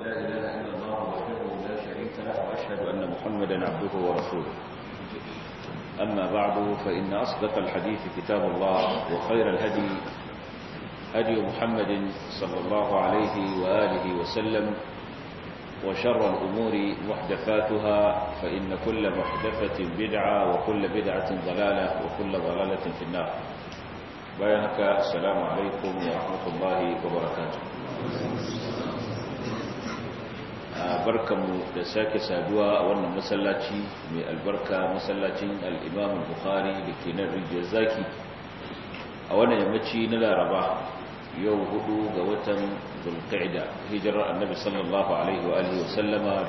لا إله إلا الله وحده لا شريك له وأشهد أن محمدا عبده ورسوله أما بعد فإن أصدق الحديث كتاب الله وخير الهدي هدي محمد صلى الله عليه وآله وسلم وشر الأمور محدثاتها فإن كل محدثة بدعة وكل بدعة ضلالة وكل ضلالة في النار بيانك السلام عليكم ورحمة الله وبركاته barkanmu da sake saduwa a wannan masallaci mai albarka masallacin al'imam bukhari da ke nan rijiyar zaki a wannan yammaci na laraba yau hudu ga watan zulqa'ida hijirar annabi sallallahu alaihi wa alihi wasallama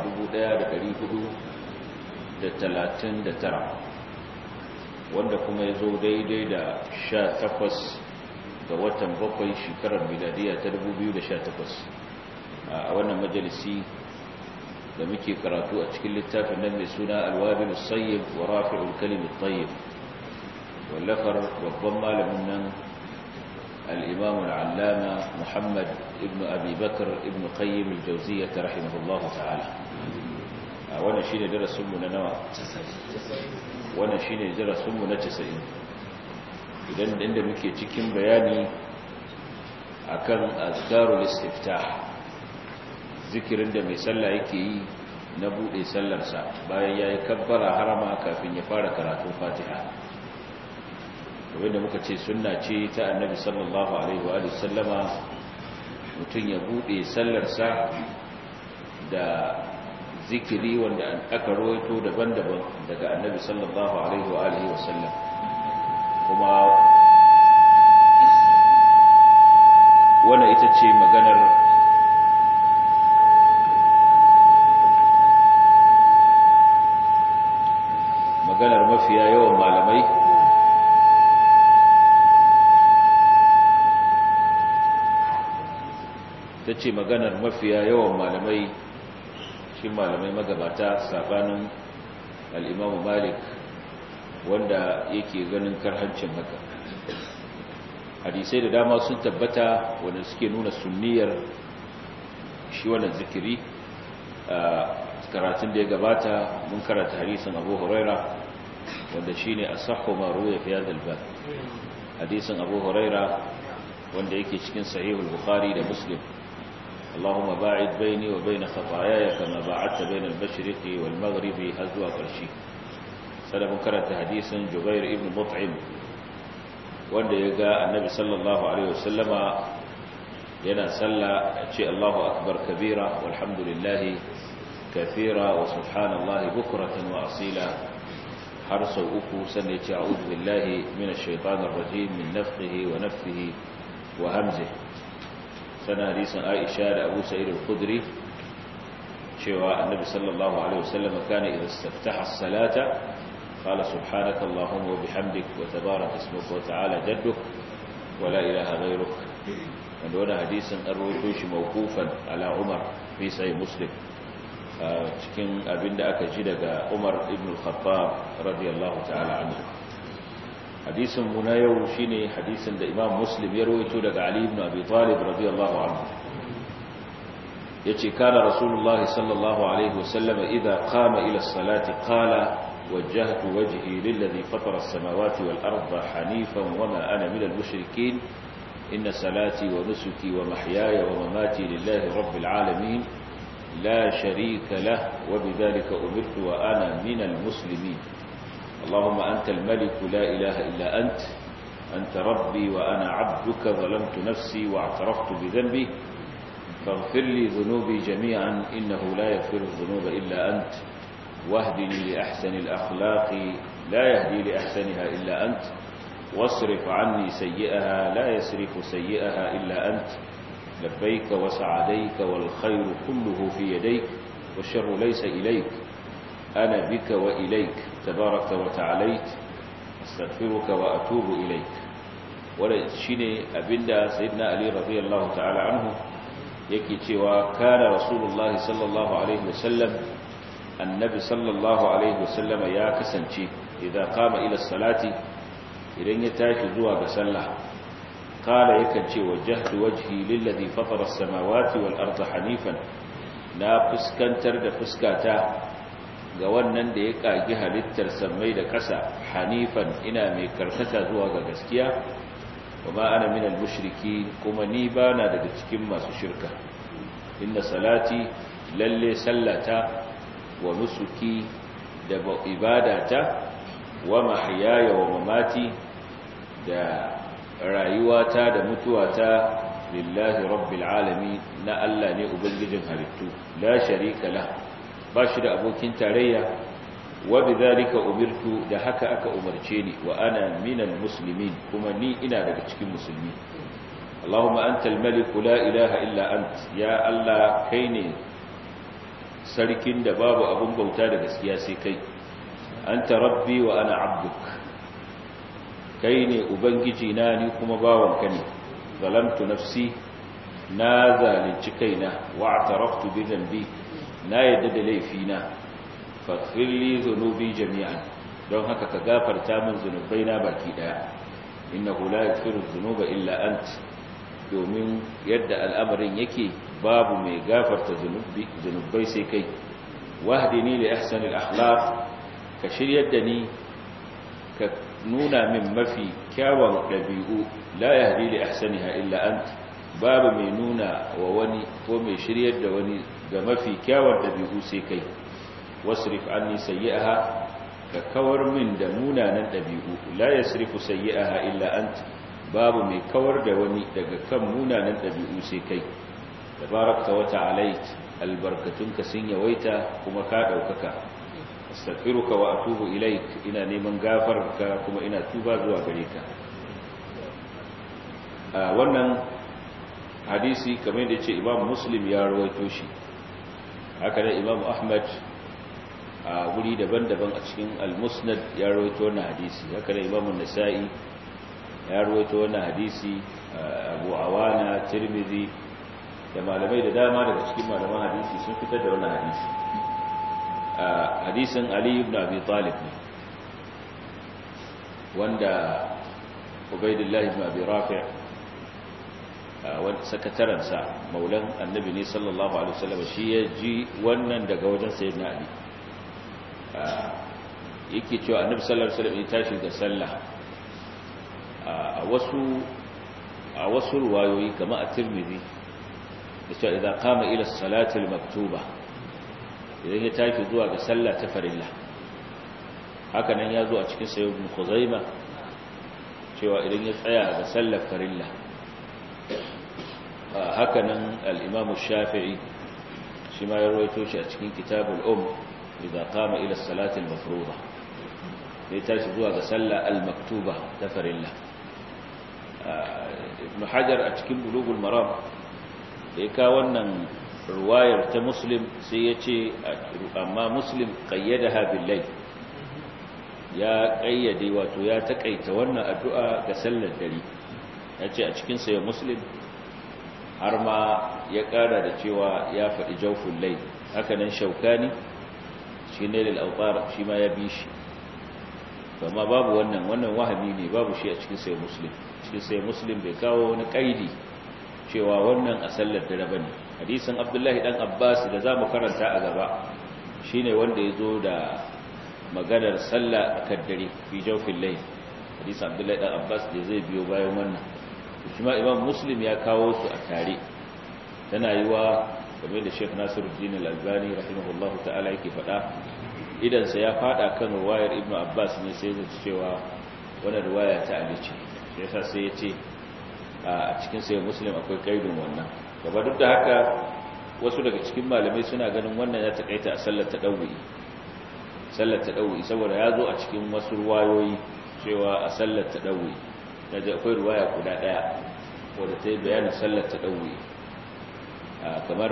1439 wanda kuma ya zo daidai da 18 ga watan bakwai shekarar miladiya ta 2018 a wannan majalisi da muke karatu a cikin littafin nan mai suna alwabil sayyib wa rafi'ul kalim at-tayyib wallafar babban malamin nan الإمام العلامة محمد ابن أبي بكر ابن قيم الجوزية رحمه الله تعالى وانا شيني درس سمنا نوع وانا شيني درس سمنا تسعين idan inda muke cikin bayani akan azkarul istiftah zikirin da mai sallah yake yi na bude sallarsa bayan yayi kabbara harama kafin ya fara karatun Fatiha wanda muka ce sunna ce ta annabi sallallahu alaihi wa sallama mutum ya bude sallarsa da zikiri wanda aka rawaito daban-daban daga annabi sallallahu alaihi wa alihi wa sallam kuma wannan ita ce maganar maganar mafiya yawan malamai ta ce maganar mafiya yawan malamai shi malamai magabata sabanin al'imamu malik wanda yake ganin karhancin haka hadisai da dama sun tabbata wanda suke nuna sunniyar shi wannan zikiri a karatun da ya gabata mun karanta hadisin abu huraira wanda shi ne a saho maru ya fiye dalba hadisin abu huraira wanda yake cikin sahihul bukhari da muslim اللهم باعد بيني وبين خطاياي كما باعدت بين المشرق والمغرب هزوا قرشي سلام كرت حديث جبير ابن مطعم wanda ya ga annabi sallallahu alaihi wasallama yana salla ce Allahu akbar kabira walhamdulillahi kathira wa subhanallahi bukratan wa asila har sau uku sannan ya ce a'udhu billahi minash shaitanir rajim min nafthihi wa nafthihi wa hamzihi sana hadisin Aisha da Abu Sa'id al-Khudri cewa Annabi sallallahu alaihi wasallam kana idza istaftaha as-salata qala subhanaka allahumma wa bihamdik wa tabaraka ismuka wa ta'ala jadduk wa la ilaha ghayruk wanda wannan hadisin an rawaito shi mawqufan ala Umar fi sahih Muslim cikin abinda aka ji daga Umar ibn al-Khattab radiyallahu ta'ala anhu hadisin mu na yau shine hadisin da Imam Muslim ya rawaito daga Ali ibn Abi Talib radiyallahu anhu yace kana Rasulullah sallallahu alaihi wasallam idza qama ila as-salati qala wajjahtu wajhi lilladhi fatara as-samawati wal arda hanifan wama ana min al-mushrikeen inna salati wa nusuki wa mahyaya wa mamati lillahi rabbil alamin la sharika lahu wa bidhalika umirtu wa ana min al-muslimin اللهم أنت الملك لا إله إلا أنت أنت ربي وأنا عبدك ظلمت نفسي واعترفت بذنبي فاغفر لي ذنوبي جميعا إنه لا يغفر الذنوب إلا أنت واهدني لأحسن الأخلاق لا يهدي لأحسنها إلا أنت واصرف عني سيئها لا يسرف سيئها إلا أنت لبيك وسعديك والخير كله في يديك والشر ليس إليك أنا بك وإليك تبارك وتعاليت استغفرك وأتوب إليك ولا شيني أبدا سيدنا علي رضي الله تعالى عنه yake cewa kana rasulullahi sallallahu alaihi wasallam annabi sallallahu alaihi wasallama ya kasance idan kama ila salati idan ya tashi zuwa ga sallah kala yakan ce wajjahtu wajhi lillazi fatara as-samawati wal arda hanifan na fuskantar da fuskata ga wannan da ya kagi halittar sammai da ƙasa hanifan ina mai karkata zuwa ga gaskiya wa ana minal mushriki kuma ni bana daga cikin masu shirka inna salati lalle sallata wa nusuki da ibadata wa mahyaya wa mamati da rayuwata da mutuwata lillahi rabbil alamin na Allah ne ubangijin halittu la sharika la ba shi da abokin tarayya wa bidhalika umirtu da haka aka umarce ni wa ana minal muslimin kuma ni ina daga cikin musulmi Allahumma antal malik la ilaha illa ant ya Allah kai ne sarkin da babu abun bauta da gaskiya sai kai anta rabbi wa ana abduk kai ne ubangiji na ni kuma bawanka ne zalamtu nafsi na zalunci kaina wa ataraftu bi dhanbi na yadda da laifina faghfir li dhunubi jami'an don haka ka gafarta min zunubaina baki daya innahu la yaghfiru dhunuba illa ant domin yadda al'amarin yake babu mai gafarta zunubi zunubai sai kai wahdini li ahsanil akhlaq ka shiryar da ni ka nuna min mafi kyawun ɗabi'u la yahdi li ahsaniha illa ant babu mai nuna wa wani ko mai shiryar da wani ga mafi kyawun ɗabi'u sai kai wasrif anni sayyi'aha ka kawar min da munanan ɗabi'u la yasrifu sayyi'aha illa ant babu mai kawar da wani daga kan munanan ɗabi'u sai kai tabarakta wa ta'alait albarkatunka sun yawaita kuma ka ɗaukaka astaghfiruka wa atubu ilaik ina neman gafarka kuma ina tuba zuwa gare ka wannan hadisi kamar da ce imam muslim ya rawaito shi haka ne imam ahmad a guri daban-daban a cikin al-musnad ya rawaito wannan hadisi haka ne imam nasa'i ya rawaito wannan hadisi abu awana tirmidhi da malamai da dama daga cikin malaman hadisi sun fitar da wannan hadisi hadisin Ali ibn Abi Talib ne wanda Ubaydullah ibn Abi Rafi' wanda sakataransa maulan annabi ne sallallahu alaihi wasallam shi ya ji wannan daga wajen sayyidina Ali yake cewa annabi sallallahu alaihi wasallam ya tashi da sallah a wasu a wasu ruwayoyi kamar a Tirmidhi da cewa idan qama ila as-salati al-maktuba idan ya tashi zuwa ga sallah ta farilla haka nan ya zo a cikin sayo ibn khuzaima cewa idan ya tsaya ga sallar farilla haka nan al-imam shafi'i shi ma ya rawaito shi a cikin kitabul um idan qama ila as-salati al-mafruḍa ya tashi zuwa ga sallah al-maktuba ta farilla ibn hajar a cikin bulugul maram da ya kawo wannan ruwayar ta muslim sai ya ce amma muslim ƙayyada billai ya ƙayyade wato ya taƙaita wannan addu'a ga sallar dare ya ce a cikin ya muslim har ma ya ƙara da cewa ya faɗi jaufin lai hakanan shaukani shi ne lalautar shi ma ya bi shi amma babu wannan wannan wahami ne babu shi a cikin sai muslim cikin sai muslim bai kawo wani ƙaidi cewa wannan a sallar dare ba ne hadisin abdullahi dan abbas da za mu karanta a gaba shine wanda ya zo da maganar sallah a kaddare fi jawfin lai hadisin abdullahi dan abbas da zai biyo bayan wannan shi ma imam muslim ya kawo su a tare tana yi wa game da sheikh nasiruddin al-albani rahimahullahu ta'ala yake faɗa idansa ya faɗa kan ruwayar ibnu abbas ne sai zai cewa wannan ruwaya ta ali ce yasa sai ya ce a cikin sai muslim akwai kaidin wannan gaba duk da haka wasu daga cikin malamai suna ganin wannan ya takaita a sallar tadawwi sallar tadawwi saboda ya zo a cikin wasu ruwayoyi cewa a sallar tadawwi yaje akwai ruwaya guda daya wadda ta yi bayanin sallar tadawwi kamar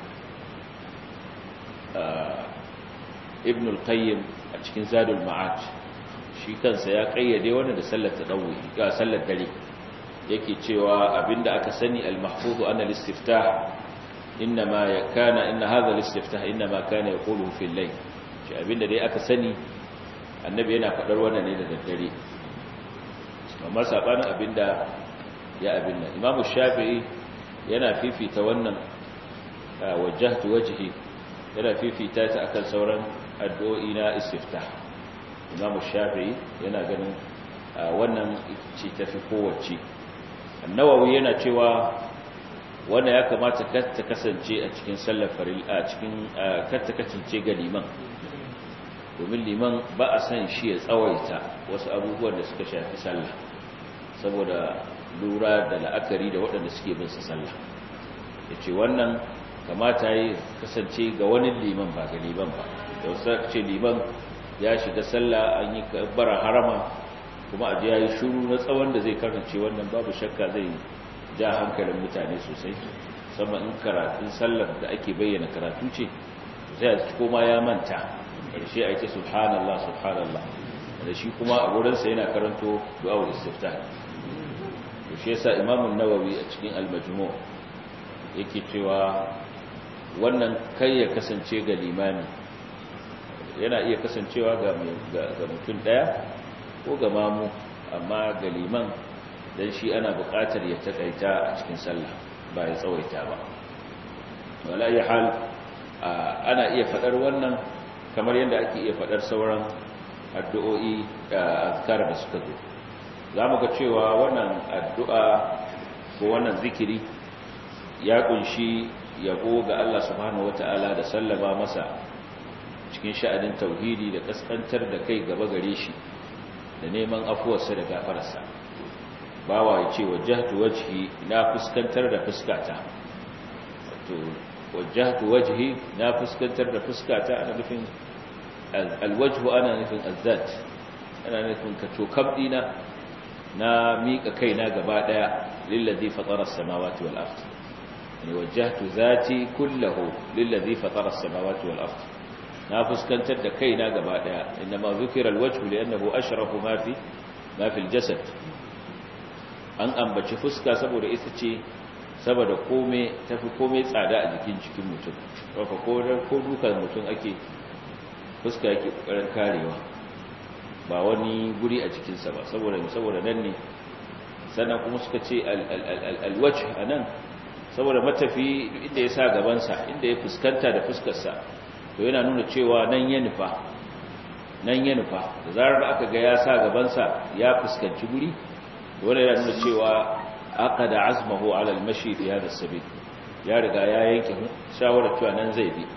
ibn al-qayyim a cikin zadul ma'ad shi kansa ya kayyade wannan da sallar tadawwi ga sallar dare yake cewa abinda aka sani al-mahfuz anna al-istiftah inma kana inna hadha al-istiftah inma kana yaqulu fi al-layl shi abinda dai aka sani annabi yana fadar wannan ne da daddare amma sabanin abinda ya abinda imam shafi'i yana fifita wannan wajjahtu wajhi yana fifita ta akan sauran addu'o'i na istiftah Imam Shafi'i yana ganin wannan ce tafi kowace An-Nawawi yana cewa wanda ya kamata kar ta kasance a cikin sallar faril a cikin kar ta kasance ga liman domin liman ba a san shi ya tsawaita wasu abubuwan da suka shafi sallah saboda lura da la'akari da waɗanda suke bin sa sallah yace wannan kamata yi kasance ga wani liman ba ga liman ba da wasu ce liman ya shiga sallah an yi bara harama kuma a ya yi shuru na tsawon da zai karance wannan babu shakka zai ja hankalin mutane sosai sama in karatun sallar da ake bayyana karatu ce zai a koma ya manta ƙarshe a ita subhanallah subhanallah da shi kuma a wurinsa yana karanto du'awul istiftah to shi yasa imamun nawawi a cikin al-majmu' yake cewa wannan kai ya kasance ga limami yana iya kasancewa ga mutum daya ko ga mamu amma ga liman dan shi ana buƙatar ya takaita a cikin sallah ba ya tsawaita ba wala ya hal ana iya fadar wannan kamar yadda ake iya fadar sauran addu'o'i da azkar da suka zo zamu ga cewa wannan addu'a ko wannan zikiri ya kunshi yabo ga Allah subhanahu wata'ala da sallama masa cikin sha'anin tauhidi da kaskantar da kai gaba gare shi da neman afuwarsa da gafararsa bawa ya ce wajahtu wajhi na fuskantar da fuskata to wajahtu wajhi na fuskantar da fuskata ana nufin alwajhu ana nufin azzat ana nufin ka tokab dina na mika kaina gaba daya lillazi fatara as-samawati wal ardh يعني وجهت ذاتي كله للذي فطر السماوات والأرض na fuskantar da kaina gaba daya inma zukira alwajhu li'annahu ashrafu ma fi ma fi aljasad an ambaci fuska saboda ita ce saboda kome tafi kome tsada a jikin jikin mutum haka ko ko dukan mutum ake fuska yake kokarin karewa ba wani guri a jikin sa ba saboda saboda nan ne sannan kuma suka ce alwajh anan saboda matafi inda ya sa gabansa inda ya fuskanta da fuskarsa to yana nuna cewa nan ya nufa nan ya nufa da zarar aka ga ya sa gabansa ya fuskanci guri wanda yana nuna cewa aka da azmahu alal mashi fi hada sabil ya riga ya yanke shawarar cewa nan zai bi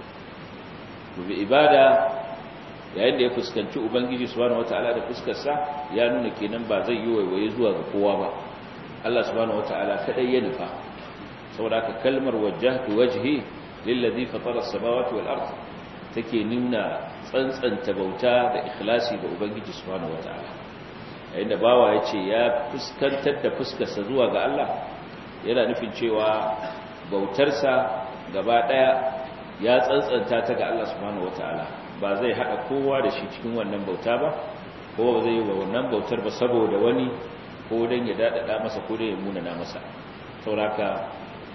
bi ibada yayin da ya fuskanci ubangiji subhanahu wataala da fuskarsa ya nuna kenan ba zai yi waiwaye zuwa ga kowa ba Allah subhanahu wataala kadai ya nufa saboda haka kalmar wajjahtu wajhi lillazi fatara as-samawati wal ard take nuna tsantsanta bauta da ikhlasi ga ubangiji subhanahu wataala yayin da bawa yace ya fuskantar da fuskarsa zuwa ga Allah yana nufin cewa bautarsa gaba daya ya tsantsanta ta ga Allah subhanahu wataala ba zai hada kowa da shi cikin wannan bauta ba ko ba zai yi wa wannan bautar ba saboda wani ko dan ya dadada masa ko dan ya munana masa sauraka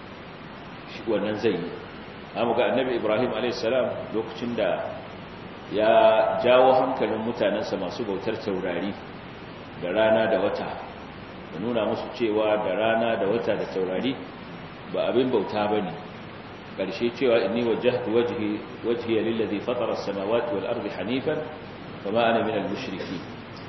shi wannan zai yi amma ga annabi ibrahim alaihissalam lokacin da ya jawo hankalin mutanensa masu bautar taurari da rana da wata da nuna musu cewa da rana da wata da taurari ba abin bauta ba ne ƙarshe cewa inni wajahtu wajhi wajhi lillazi fatara as-samawati wal ardi hanifan kama ana min al-mushriki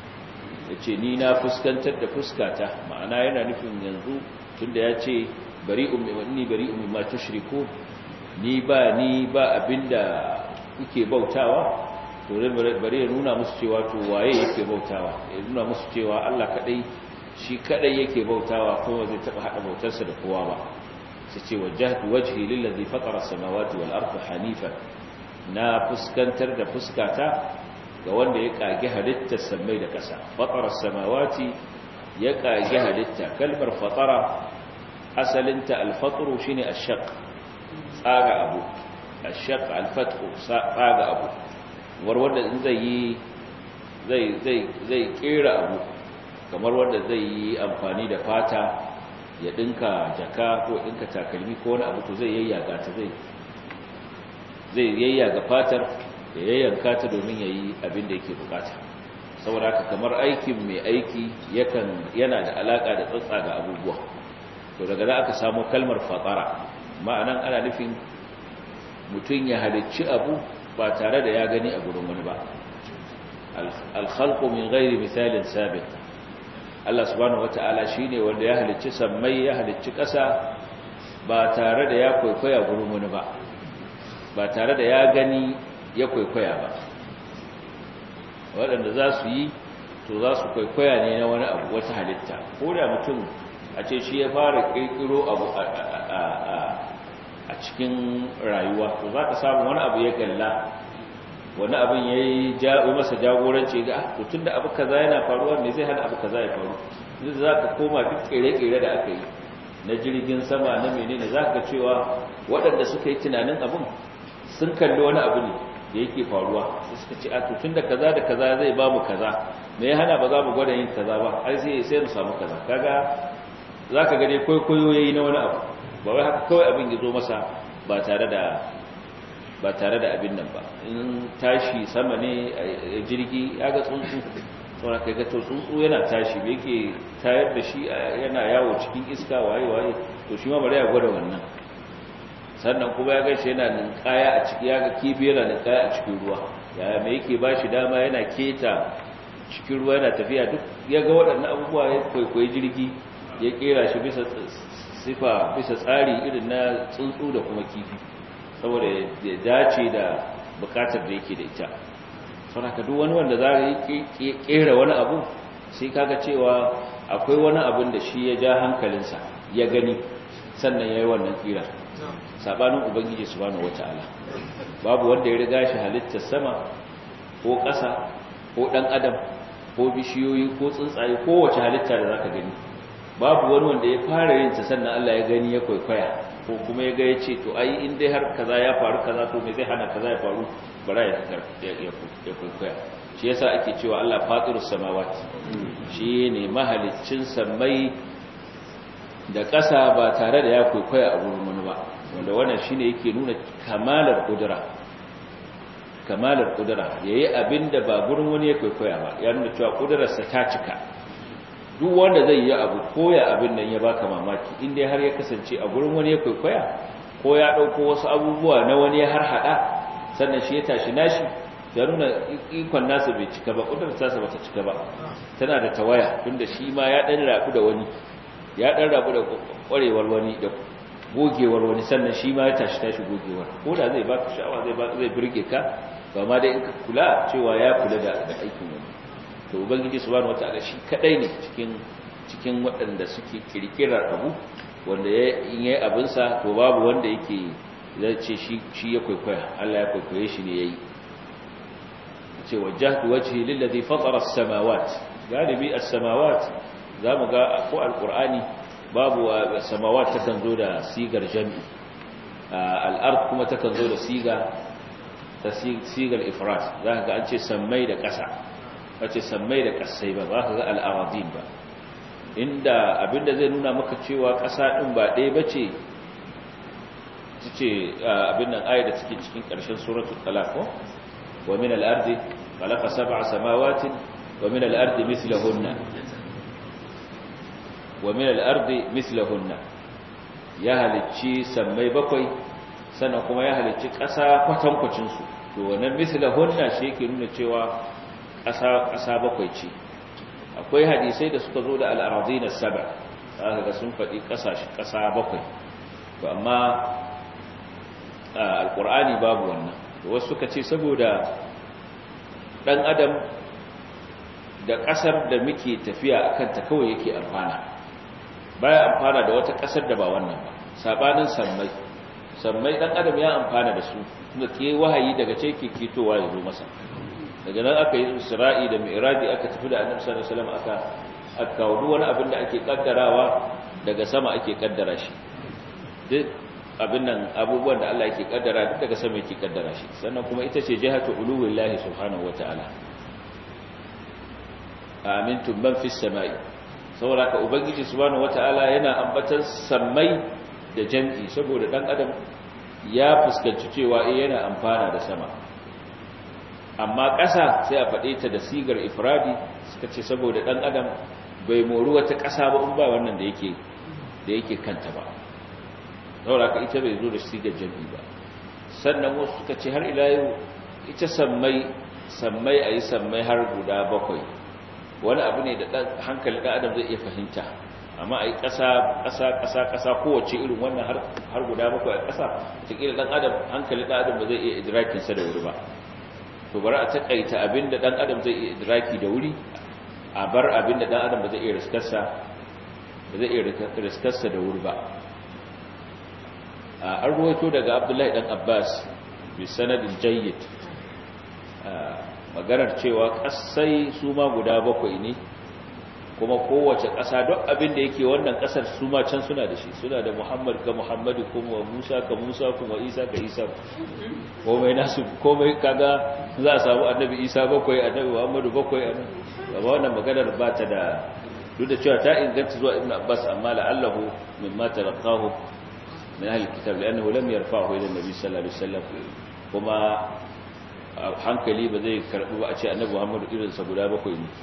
yace ni na fuskantar da fuskata ma'ana yana nufin yanzu tunda yace bari'un inni bari'un mimma tushriku ni ba ni ba abinda kuke bautawa to bari ya nuna musu cewa to waye yake bautawa ya nuna musu cewa Allah kadai shi kadai yake bautawa kuma zai taba hada bautarsa da kowa ba sai ce wajhatu wajhi lillazi fatara as-samawati wal arda hanifan na fuskantar da fuskata ga wanda ya kage halittar samai da kasa fatara as-samawati ya kage halitta kalmar fatara asalinta al-fatru shine ash-shaq tsaga abu ash-shaq al-fathu tsaga abu war wanda in zai yi zai zai zai kera abu kamar wanda zai yi amfani da fata ya dinka jaka ko dinka takalmi ko wani abu to zai yayyaga ta zai zai yayyaga fatar ya yayyanka ta domin yayi abin da yake bukata saboda haka kamar aikin mai aiki yakan yana da alaka da tsatsaga abubuwa to daga da aka samu kalmar fatara ma'anan ana nufin mutum ya halicci abu ba tare da ya gani a gurin wani ba al-khalqu min ghairi misalin sabit Allah subhanahu wata'ala shine wanda ya halicci sammai ya halicci ƙasa ba tare da ya kwaikwaya gurin wani ba ba tare da ya gani ya kwaikwaya ba waɗanda za su yi to za su kwaikwaya ne na wani abu wata halitta ko da mutum a ce shi ya fara ƙirƙiro abu a cikin rayuwa to za ka samu wani abu ya galla wani abin ya yi masa jagoranci ga to tun da abu kaza yana faruwa ne zai hana abu kaza ya faru duk za ka koma duk ƙere-ƙere da aka yi na jirgin sama na menene za ka cewa waɗanda suka yi tunanin abin sun kalli wani abu ne da yake faruwa sai suka ce a tun da kaza da kaza zai ba mu kaza me ya hana ba za mu gwada yin kaza ba ai sai sai mu samu kaza kaga zaka ga dai kwaikwayo yayi na wani abu ba wai haka kawai abin ya zo masa ba tare da ba tare da abin nan ba in tashi sama ne jirgi ya ga tsuntsu saboda kai ga to tsuntsu yana tashi me yake tayar da shi yana yawo cikin iska waye waye to shi ma bari ya gwada wannan sannan kuma ya gaishe yana ninkaya a ciki ya ga kifi yana ninkaya a cikin ruwa yaya mai yake ba shi dama yana keta cikin ruwa yana tafiya duk ya ga waɗannan abubuwa ya kwaikwayi jirgi ya kera shi bisa sifa bisa tsari irin na tsuntsu da kuma kifi saboda ya dace da bukatar da yake da ita saboda duk wani wanda za a kera wani abu sai kaga cewa akwai wani abin da shi ya ja hankalinsa ya gani sannan ya yi wannan kira sabanin ubangiji subhanahu wataala babu wanda ya riga shi halittar sama ko ƙasa ko ɗan adam ko bishiyoyi ko tsuntsaye ko wace halitta da zaka gani babu wani wanda ya fara yin ta sannan Allah ya gani ya kwaikwaya ko kuma ya ga ya ce to ai in dai har kaza ya faru kaza to me zai hana kaza ya faru bara ya ya kwaikwaya shi yasa ake cewa Allah fatirus samawati shi ne mahaliccin samai da ƙasa ba tare da ya kwaikwaya a gurin wani ba wanda wannan shine yake nuna kamalar kudura kamalar kudura yayi abinda ba gurin wani ya kwaikwaya ba ya nuna cewa kudurarsa ta cika duk wanda zai yi abu koya abin nan ya baka mamaki in dai har ya kasance a gurin wani ya kwaikwaya ko ya dauko wasu abubuwa na wani ya har hada sannan shi ya tashi nashi ya nuna ikon nasa bai cika ba kudurar tasa bata cika ba tana da tawaya tunda shi ma ya dan rabu da wani ya dan rabu da kwarewar wani da gogewar wani sannan shi ma ya tashi tashi gogewar ko da zai baka sha'awa zai baka zai burge ka ba ma dai in ka kula cewa ya kula da aikin wani to ubangiji subhanahu wataala shi kadai ne cikin cikin waɗanda suke kirkirar abu wanda ya in yayi abin sa to babu wanda yake zai ce shi shi ya kwaikwaya Allah ya kwaikwaye shi ne yayi ce wajjahtu wajhi lillazi fatara as-samawat galibi as-samawat zamu ga ko alqur'ani babu samawat takan zo da sigar jami al-ard kuma takan zo da siga ta sigar ifrat zaka ga an ce sammai da ƙasa ce sammai da ƙasai ba zaka ga al-aradin ba inda abinda zai nuna maka cewa ƙasa din ba ɗaya bace tace abin nan ayat da take cikin ƙarshen suratul talaq wa min al-ardi khalaqa sab'a samawati wa min al-ardi mithlahunna wa min al-ardi mithlahunna ya halicci sammai bakwai sannan kuma ya halicci ƙasa kwatankwacin su to wannan mithlahunna shi yake nuna cewa ƙasa ƙasa bakwai ce akwai hadisai da suka zo da al-aradina sab'a zaka ga sun faɗi ƙasashe ƙasa bakwai to amma al-qur'ani babu wannan wasu suka ce saboda dan adam da ƙasar da muke tafiya akan ta kawai yake amfana baya amfana da wata ƙasar da ba wannan ba sabanin sammai sammai dan adam ya amfana da su kuma ke wahayi daga ce ke kitowa ya zo masa daga nan aka yi isra'i da mi'raji aka tafi da annabi sallallahu alaihi wasallam aka aka kawo wani abin da ake kaddarawa daga sama ake kaddara shi duk abin nan abubuwan da Allah yake kaddara duk daga sama yake kaddara shi sannan kuma ita ce jihatu uluwillahi subhanahu wataala amintum man fis samai saboda ka ubangiji subhanahu wataala yana ambatan sammai da jam'i saboda dan adam ya fuskanci cewa eh yana amfana da sama amma ƙasa sai a faɗe ta da sigar ifradi suka ce saboda dan adam bai moru wata ƙasa ba in ba wannan da yake da yake kanta ba saboda ka ita bai zo da sigar jam'i ba sannan wasu suka ce har ila yau ita sammai sammai a yi sammai har guda bakwai wani abu ne da hankali ɗan adam zai iya fahimta amma a yi ƙasa ƙasa ƙasa ƙasa kowace irin wannan har guda bakwai a ƙasa cikin ɗan adam hankali ɗan adam ba zai iya idrakinsa da wuri ba to bari a taƙaita abin da ɗan adam zai iya idraki da wuri a bar abin da ɗan adam ba zai iya riskarsa ba zai iya riskarsa da wuri ba an ruwaito daga abdullahi ɗan abbas bi sanadin jayyid maganar cewa ƙasai su ma guda bakwai ne kuma kowace ƙasa don abin da yake wannan ƙasar su ma can suna da shi suna da muhammad ka muhammadu kuma musa ka musa kuma isa ka isa komai nasu komai kaga za a samu annabi isa bakwai annabi muhammadu bakwai amma wannan maganar ba ta da duk da cewa ta inganta zuwa ibn abbas amma la'allahu mimma talaqahu min ahli kitab li'annahu lam yarfa'hu ila an-nabi sallallahu alaihi wasallam kuma hankali ba zai karbi ba a ce annabi muhammadu irinsa guda bakwai ne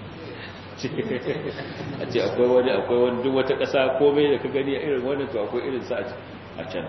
a ce akwai wani akwai wani duk wata ƙasa komai da ka gani a irin wannan to akwai irinsa a can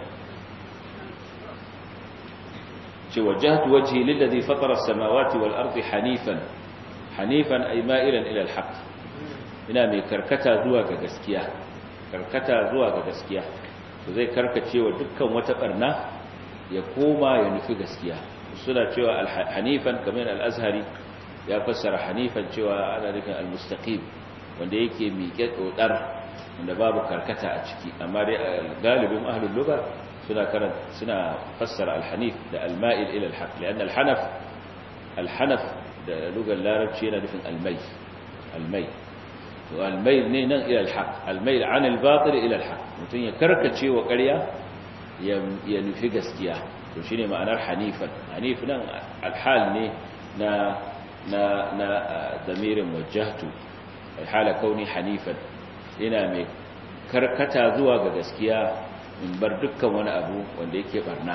ce wajahtu wajhi lillazi fatara as-samawati wal ardi hanifan hanifan ay ma'ilan ila al-haqq ina mai karkata zuwa ga gaskiya karkata zuwa ga gaskiya to zai karkace wa dukkan wata barna ya koma ya nufi gaskiya suna cewa hanifan kamar al-azhari ya fassara hanifan cewa ana nufin al-mustaqim wanda yake miƙe dodar wanda babu karkata a ciki amma dai galibin ahlul lugha suna karanta suna fassara al-hanif da al-ma'il ila al-haq lian al-hanaf al-hanaf da lugar larabci yana nufin al-may al-may to al-may ne nan ila al-haq al-may an al-batil ila al-haq mutun ya karkace wa ƙarya ya nufi gaskiya to shine ma'anar hanifan hanif nan al-hal ne na na na damirin wajjahtu hala kauni hanifan ina mai karkata zuwa ga gaskiya in bar dukkan wani abu wanda yake barna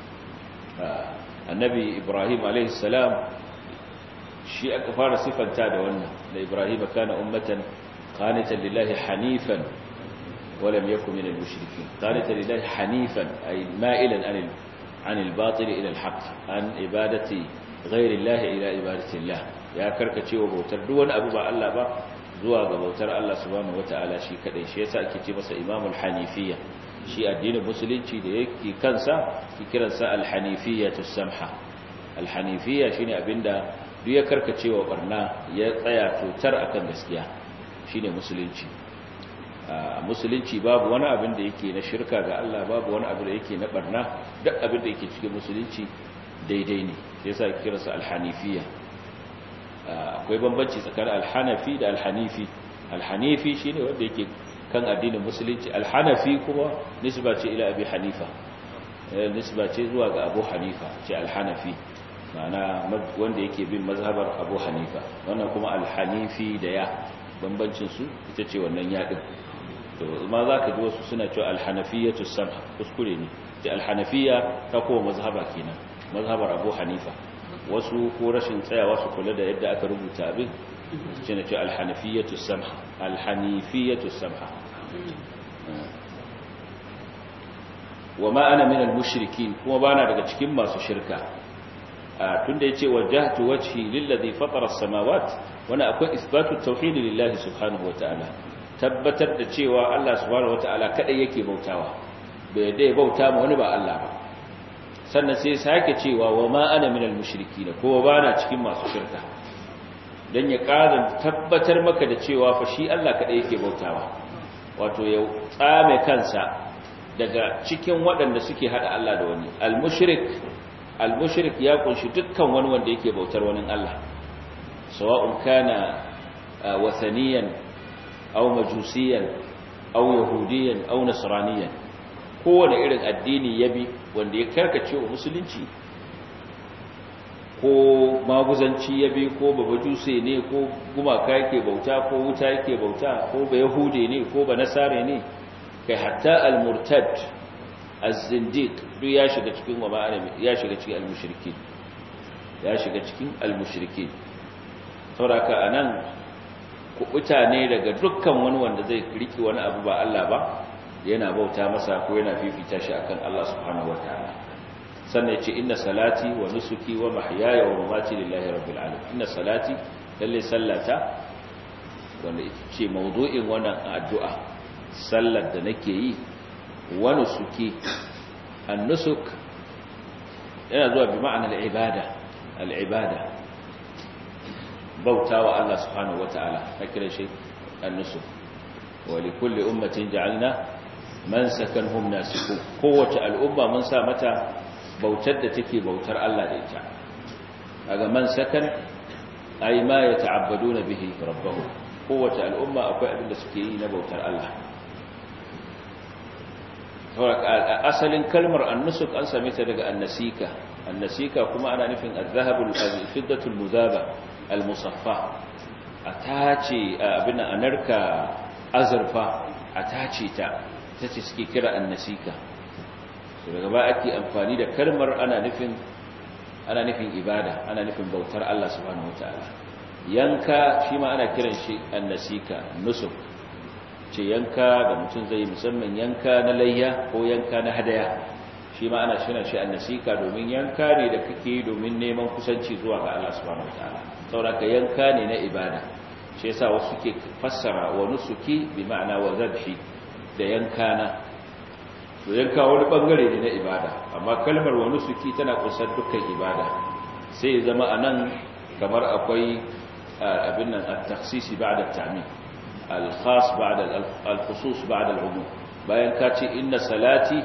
annabi ibrahim alaihi salam shi aka fara sifanta da wannan da ibrahim kana ummatan qanitan lillahi hanifan ولم يكن من المشركين قالت لله حنيفا أي مائلا عن عن الباطل إلى الحق عن عبادة غير الله إلى عبادة الله يا كركتي وبوتر دون أبو با الله با zuwa ga bautar Allah subhanahu wataala shi kadai shi yasa ake ce masa imamul hanifiyya shi addinin musulunci da yake kansa ki kiransa al-hanifiyyatu samha al-hanifiyya shine abinda duk ya karkacewa barna ya tsaya tutar akan gaskiya shine musulunci musulunci babu wani abin da yake na shirka ga Allah babu wani abin da yake na barna duk abin da yake cikin musulunci daidai ne sai yasa kiransa al-hanifiyya akwai bambanci tsakanin al-hanafi da al-hanifi al-hanifi shine wanda yake kan addinin musulunci al-hanafi kuma nisba ce ila abi hanifa nisba ce zuwa ga abu hanifa ce al-hanafi ma'ana wanda yake bin mazhabar abu hanifa wannan kuma al-hanifi da ya bambancin su ita ce wannan yadin to ma za ka ji wasu suna cewa alhanafiyatu samha kuskure ne ce alhanafiya ta kowa mazhaba kenan mazhabar abu hanifa wasu ko rashin tsayawa su kula da yadda aka rubuta abin ce na ce alhanafiyatu samha alhanifiyatu samha wa ma ana min almushrikin kuma bana daga cikin masu shirka tunda yace wajjahtu wajhi lillazi fatara as-samawati wana akwai isbatu tauhid lillahi subhanahu wataala tabbatar da cewa Allah subhanahu wataala kadai yake bautawa bai dai bauta ma wani ba Allah ba sannan sai sake cewa wa ma ana minal mushrikeen ko ba na cikin masu shirka dan ya ƙara tabbatar maka da cewa fa shi Allah kadai yake bautawa wato ya tsame kansa daga cikin waɗanda suke hada Allah da wani al-mushrik al-mushrik ya kunshi dukkan wani wanda yake bautar wani Allah sawa'un kana wathaniyan aw majusiyan aw yahudiyan aw nasraniyan kowane irin addini ya bi wanda ya karkace wa musulunci ko maguzanci ya bi ko babajuse ne ko gumaka yake bauta ko wuta yake bauta ko ba yahude ne ko ba nasare ne kai hatta al-murtad az-zindiq duk ya shiga cikin wa ma'ana ya shiga cikin al-mushrikin ya shiga cikin al-mushrikin saboda anan kubuta ne daga dukkan wani wanda zai riki wani abu ba Allah ba yana bauta masa ko yana fifita shi akan Allah subhanahu wataala sannan ya ce inna salati wa nusuki wa mahyaya wa mamati lillahi rabbil alamin inna salati lalle sallata wanda ce mawdu'in wannan addu'a sallar da nake yi wa nusuki an-nusuk yana zuwa bi ma'anar ibada al-ibada bautawa Allah subhanahu wata'ala kira shi an-nusuk wa likulli ummatin ja'alna mansakan hum nasiku kowace al'umma mun sa mata bautar da take bautar Allah da ita kaga mansakan ay ma yata'abbaduna bihi rabbahum kowace al'umma akwai abin da suke yi na bautar Allah asalin kalmar annusuk an same ta daga annasika annasika kuma ana nufin az-zahabul fiddatul muzaba al-musaffa atace abin anarka azurfa atace ta tace suke kira annasika daga ba ake amfani da kalmar ana nufin ana nufin ibada ana nufin bautar Allah subhanahu wataala yanka shi ma ana kiran shi annasika nusuk ce yanka da mutum zai musamman yanka na layya ko yanka na hadaya shi ma ana shirin shi annasika domin yanka ne da kake domin neman kusanci zuwa ga Allah subhanahu wataala saboda yanka ne na ibada shi yasa wasu ke fassara wa nusuki bi ma'ana wa zabhi da yanka na to yanka wani bangare ne na ibada amma kalmar wa nusuki tana kunsar dukkan ibada sai ya zama anan kamar akwai abin nan at-takhsisi ba'da at-ta'min al-khas ba'da al-khusus ba'da al-umum bayan ka ce inna salati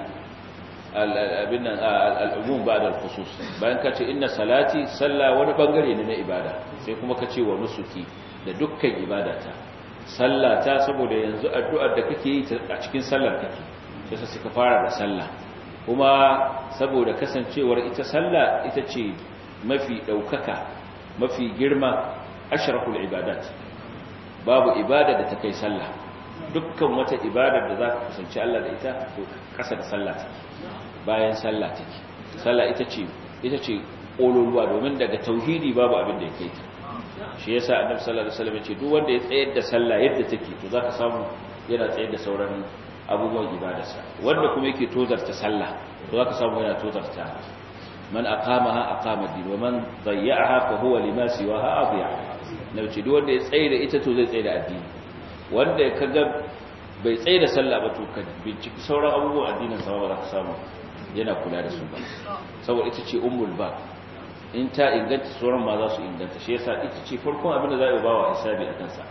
abin nan al-umum ba'da al-khusus bayan ka ce inna salati salla wani bangare ne na ibada sai kuma ka ce wa nusuki da dukkan ibadata sallata saboda yanzu addu'ar da kake yi a cikin sallar kake sai suka fara da sallah kuma saboda kasancewar ita sallah ita ce mafi daukaka mafi girma ashraful ibadat babu ibada da ta kai sallah dukkan wata ibada da za ka kusanci Allah da ita to kasa da sallah take bayan sallah take sallah ita ce ita ce kololuwa domin daga tauhidi babu abin da ya kai ta shi yasa annabi sallallahu alaihi wasallam ya ce duk wanda ya tsayar da sallah yadda take to zaka samu yana tsayar da sauran abubuwan ibadarsa wanda kuma yake tozarta sallah to zaka samu yana tozarta man aqamaha aqama din wa man dayya'aha fa huwa lima siwaha adiya na ce duk wanda ya tsaye da ita to zai tsaye da addini wanda kaga bai tsaye da sallah ba to ka binciki sauran abubuwan addinin sa ba za ka samu yana kula da su ba saboda ita ce ummul ba in ta inganta sauran ma za su inganta shi yasa ita ce farkon abin da za a yi bawa hisabi a kansa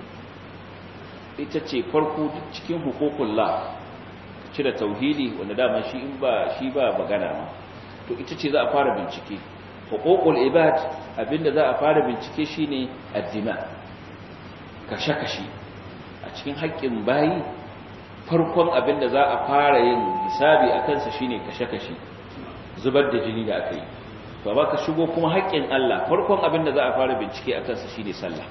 ita ce farko cikin hukukullah cire tauhidi wanda dama shi in ba shi ba magana ma to ita ce za a fara bincike hukukul ibad abinda za a fara bincike shine addima kashe-kashe a cikin haƙƙin bayi farkon abinda za a fara yin hisabi a kansa shine kashe-kashe zubar da jini da aka yi to ba ka shigo kuma haƙƙin Allah farkon abinda za a fara bincike a kansa shine sallah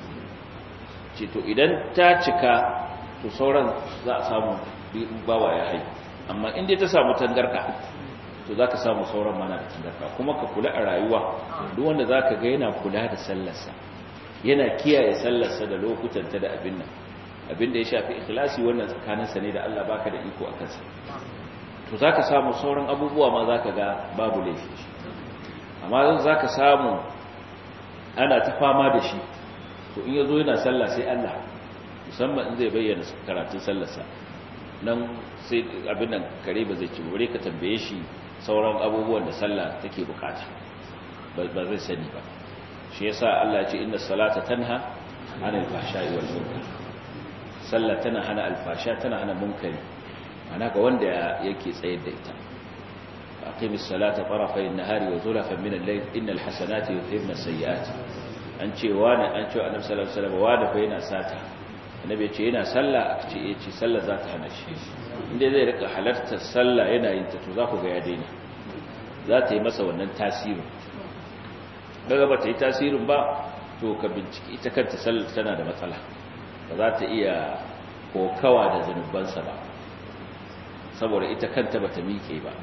ce to idan ta cika to sauran za a samu bawa ya hai amma inda ta samu tangarda to za ka samu sauran mana da tangarda kuma ka kula a rayuwa duk wanda za ka ga yana kula da sallarsa yana kiyaye sallarsa da lokutanta da abin nan abin da ya shafi ikhlasi wannan tsakaninsa ne da Allah baka da iko a kansa to za ka samu sauran abubuwa ma za ka ga babu laifi amma za ka samu ana ta fama da shi to in yazo yana sallah sai Allah musamman in zai bayyana karatun sallarsa nan sai abin nan kare ba zai ci bare ka tambaye shi sauran abubuwan da sallah take bukata ba zai sani ba shi yasa Allah ya ce inna salata tanha anil fahsha'i wal munkar sallah tana hana alfasha tana hana munkari ana ga wanda yake tsayar da ita aqimis salata tarafay an-nahari wa zulafan min al-layl innal hasanati yudhhibna as-sayyi'ati an ce wani an ce annabi sallallahu alaihi wasallam wani fa yana sata annabi ya ce yana sallah aka ce eh ce sallah za ta hana shi inda zai rika halartar sallah yana yin ta to za ku ga ya daina za ta yi masa wannan tasirin daga ba ta yi tasirin ba to ka binciki ita kanta sallar tana da matsala ba za ta iya kokawa da zanubansa ba saboda ita kanta ba ta miƙe ba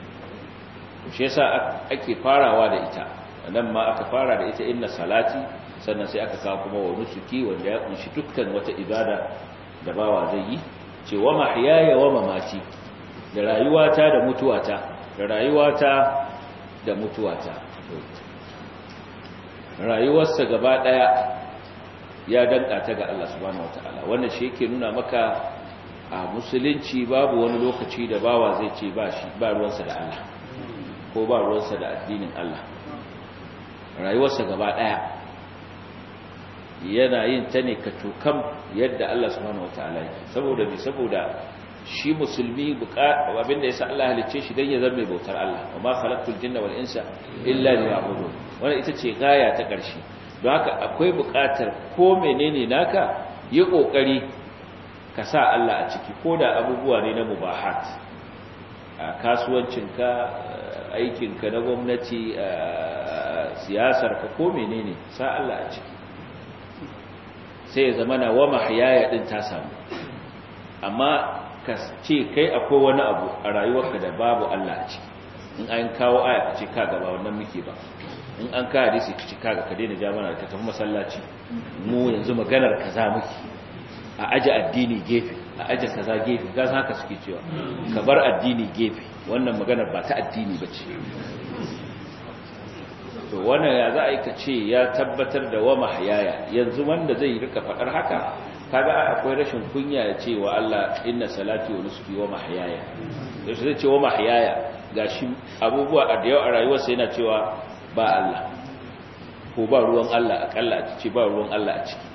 shi yasa ake farawa da ita nan ma aka fara da ita inna salati sannan sai aka kawo kuma wa nusuki wanda ya kunshi dukkan wata ibada da bawa zai yi ce wa mahyaya wa mamati da rayuwata da mutuwata da rayuwata da mutuwata rayuwarsa gaba daya ya danka ta ga Allah subhanahu wataala wannan shi yake nuna maka a musulunci babu wani lokaci da bawa zai ce ba shi ba ruwansa da Allah ko ba ruwansa da addinin Allah rayuwarsa gaba daya yana yin ta ne ka tukam yadda Allah subhanahu wataala yake saboda bi saboda shi musulmi abinda yasa Allah halicce shi dan ya zama mai bautar Allah wa ma khalaqtul jinna wal insa illa liya'budun wannan ita ce gaya ta ƙarshe don haka akwai buƙatar ko menene naka yi ƙoƙari ka sa Allah a ciki ko da abubuwa ne na mubahat a kasuwancinka aikinka na gwamnati siyasarka ko menene sa Allah a ciki sai ya zama na wa mahayaya din ta samu amma ka ce kai akwai wani abu a rayuwarka da babu Allah a ciki in an kawo aya ka ce ka gaba wannan muke ba in an ka hadisi ka ce kaga ka daina jamana ka tafi masallaci mu yanzu maganar kaza muke a aje addini gefe a aje kaza gefe ga haka suke cewa ka bar addini gefe wannan maganar ba ta addini bace to wannan ya za a yi ka ce ya tabbatar da wa mahayaya yanzu wanda zai rika faɗar haka kaga akwai rashin kunya ya ce wa Allah inna salati wa nusuki wa mahayaya yaushe zai ce wa mahayaya gashi abubuwa a da yau a rayuwarsa yana cewa ba Allah ko ba ruwan Allah akalla a ce ba ruwan Allah a ciki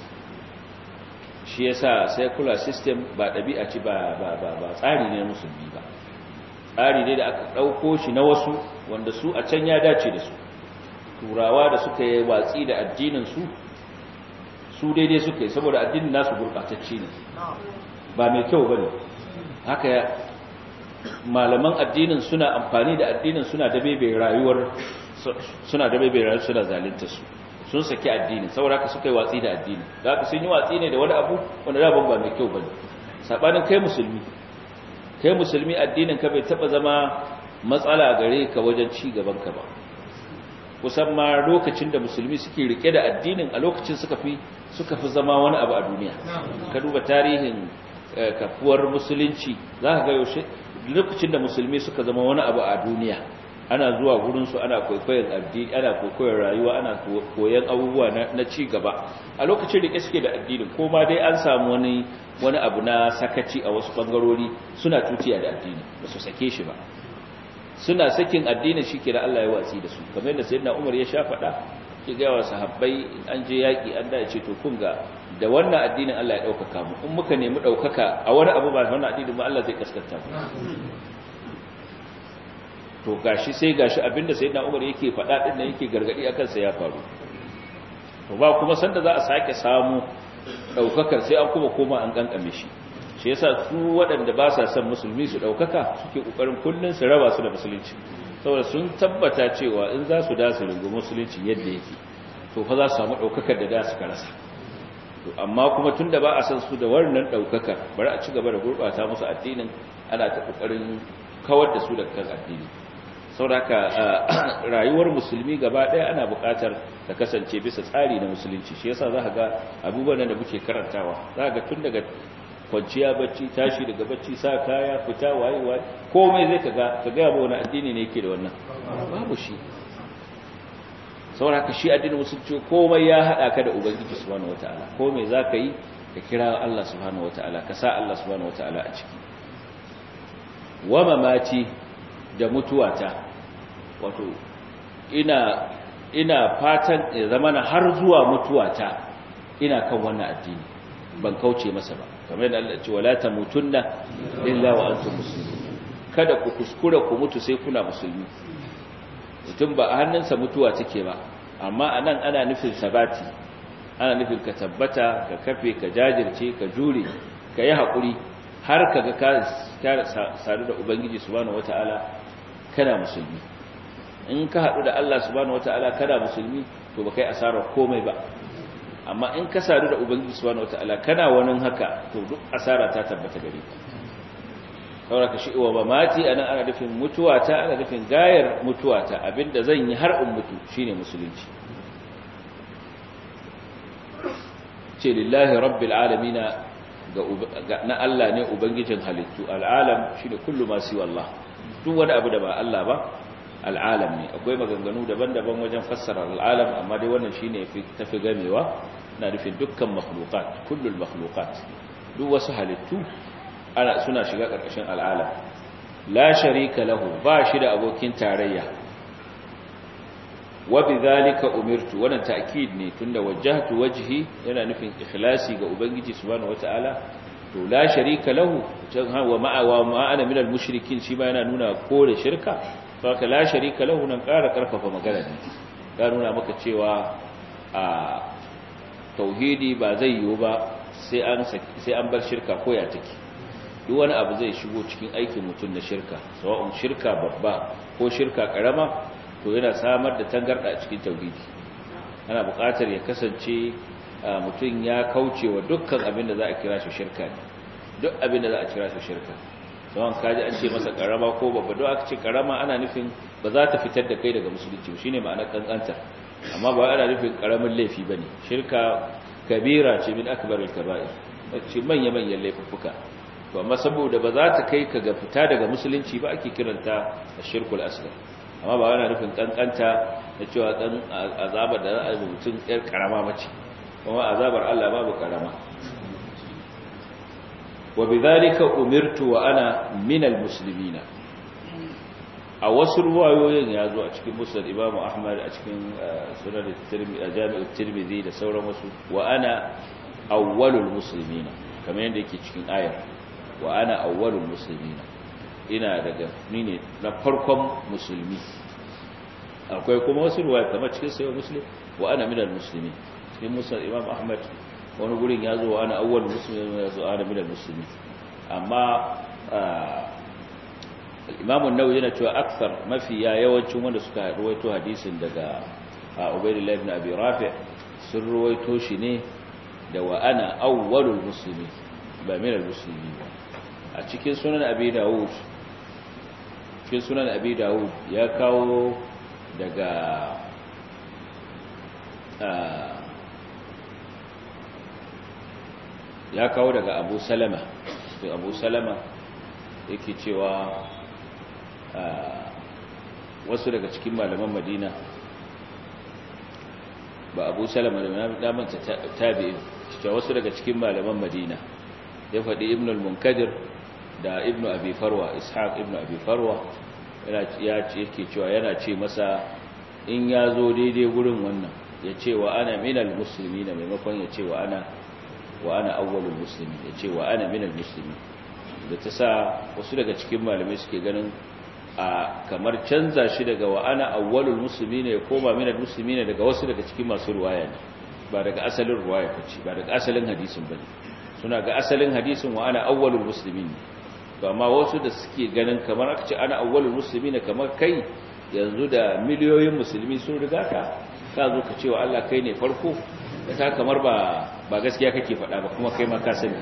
shi yasa secular system ba ɗabi'a ce ba ba ba ba tsari ne musulmi ba tsari ne da aka ɗauko shi na wasu wanda su a can ya dace da su turawa da suka yi watsi da addinin su su daidai suka yi saboda addinin nasu gurɓatacce ne ba mai kyau ba ne haka malaman addinin suna amfani da addinin suna da bebe rayuwar suna da bebe rayuwar suna zalinta su sun saki addini saboda haka suka yi watsi da addini da haka sun yi watsi ne da wani abu wanda da ba mai kyau ba ne saɓanin kai musulmi kai musulmi addinin ka bai taɓa zama matsala gare ka wajen ci gaban ka ba kusan ma lokacin da musulmi suke rike da addinin a lokacin suka fi suka fi zama wani abu a duniya ka duba tarihin kafuwar musulunci za ka ga yaushe lokacin da musulmi suka zama wani abu a duniya ana zuwa gurinsu ana kwaikwayon addini ana kwaikwayon rayuwa ana koyon abubuwa na ci gaba a lokacin rike suke da addinin ko ma dai an samu wani wani abu na sakaci a wasu bangarori suna tutiya da addini ba su sake shi ba suna sakin addinin shi ke da Allah ya watsi da su kamar yadda sayyidina Umar ya sha faɗa ke ga wa sahabbai an je yaki an da ce to kun ga da wannan addinin Allah ya ɗaukaka mu in muka nemi ɗaukaka a wani abu ba wannan addinin ba Allah zai kaskanta mu to gashi sai gashi abinda sayyidina Umar yake faɗa din nan yake gargadi akan sa ya faru to ba kuma sanda za a sake samu ɗaukakar sai an kuma koma an kankame shi shi yasa su waɗanda ba sa son musulmi su ɗaukaka suke ƙoƙarin kullum su raba su da musulunci saboda sun tabbata cewa in za su da su rungu musulunci yadda yake to fa za su samu ɗaukakar da da suka rasa to amma kuma tun da ba a san su da wannan ɗaukakar bari a ci gaba da gurɓata musu addinin ana ta ƙoƙarin kawar da su daga kan addini sauraka rayuwar musulmi gaba ɗaya ana buƙatar ta kasance bisa tsari na musulunci shi yasa za ka ga abubuwan da muke karantawa za ga tun daga kwanciya bacci tashi daga bacci sa kaya fita waye waye komai zai kaga ka ga ba wani addini ne yake da wannan babu shi saboda shi addinin musulunci komai ya hada ka da ubangiji subhanahu wataala komai zaka yi ka kira Allah subhanahu wataala ka sa Allah subhanahu wataala a ciki wa mamati da mutuwata wato ina ina fatan ya zamana har zuwa mutuwata ina kan wannan addini ban kauce masa ba kamar yadda Allah ce wala tamutunna illa wa antum muslimun kada ku kuskura ku mutu sai kuna musulmi mutum ba a hannunsa mutuwa take ba amma anan ana nufin sabati ana nufin ka tabbata ka kafe ka jajirce ka jure ka yi haƙuri har ka ga ka sadu da ubangiji subhanahu wataala kana musulmi in ka haɗu da Allah subhanahu wataala kana musulmi to ba kai asarar komai ba amma in ka sadu da ubangiji subhanahu wataala kana wani haka to duk asara ta tabbata gare ka saboda ka shi'uwa ba mati anan ana nufin mutuwa ta ana nufin gayar mutuwa ta abinda zan yi har in mutu shine musulunci ce lillahi rabbil alamin ga na Allah ne ubangijin halittu al'alam shine kullu ma siwa Allah duk wani abu da ba Allah ba al'alam ne akwai maganganu daban-daban wajen fassara al'alam amma dai wannan shine tafi gamewa na nufin dukkan makhluqat kullul makhluqat duk wasu halittu ana suna shiga karkashin al'alam la sharika lahu ba shi da abokin tarayya wa bidhalika umirtu wannan ta'kid ne tunda wajjahtu wajhi yana nufin ikhlasi ga ubangiji subhanahu wataala to la sharika lahu wa ma'a wa ma'ana min al-mushrikin shi ba yana nuna kore shirka saka la sharika lahu nan ƙara ƙarfafa magana ne ya nuna maka cewa a tauhidi ba zai yiwu ba sai an sai an bar shirka ko ya take duk wani abu zai shigo cikin aikin mutum na shirka sawa'un shirka babba ko shirka karama to yana samar da tangarda a cikin tauhidi ana buƙatar ya kasance mutum ya kauce wa dukkan abin da za a kira shi shirka ne duk abin da za a kira shi shirka sawan kaji an ce masa karama ko babba don aka ce karama ana nufin ba za ta fitar da kai daga musulunci shi ne ma'anar kankantar amma ba ana nufin karamin laifi ba ne shirka kabira ce min akbar al-kaba'ir ce manya-manyan laifuffuka to amma saboda ba za ta kai ka ga fita daga musulunci ba ake kiranta shirkul asghar amma ba ana nufin kankanta na cewa dan azabar da za a yi mutum yar karama mace kuma azabar Allah babu karama وبذلك أمرت وأنا من المسلمين a wasu ruwayoyin ya zo a cikin musnad Imam Ahmad a cikin sunan Jami'ut Tirmidhi da sauran wasu wa ana awwalul muslimina kamar yadda yake cikin ayar wa ana awwalul muslimina ina daga ni ne na farkon musulmi akwai kuma wasu ruwaya kamar cikin sayyid muslim wa ana minal muslimin cikin musnad Imam Ahmad wani gurin ya zo ana awwal muslimin ya zo ana minal musulmi amma imamun nawawi yana cewa akthar mafi ya yawancin wanda suka ruwaito hadisin daga ubaydullah ibn abi rafi' sun ruwaito shi ne da wa ana awwalul muslimin ba minal muslimin a cikin sunan abi dawud cikin sunan abi dawud ya kawo daga ya kawo daga abu salama to abu salama yake cewa wasu daga cikin malaman madina ba abu salama da damanta tabi'in cewa wasu daga cikin malaman madina ya faɗi ibn al-munkadir da ibn abi farwa ishaq ibn abi farwa ya ce yake cewa yana ce masa in ya zo daidai gurin wannan ya ce wa ana minal musulmi na maimakon ya ce wa ana wa ana awwalul muslimi ya ce wa ana minal muslimi da ta sa wasu daga cikin malamai suke ganin a kamar canza shi daga wa ana awwalul muslimi ne ya koma minal muslimi ne daga wasu daga cikin masu ruwaya ne ba daga asalin ruwaya bace ba daga asalin hadisin bane suna ga asalin hadisin wa ana awwalul muslimin to amma wasu da suke ganin kamar aka ce ana awwalul muslimin kamar kai yanzu da miliyoyin musulmi sun riga ka ka zo ka ce wa Allah kai ne farko da ta kamar ba ba gaskiya kake faɗa ba kuma kai ma ka sani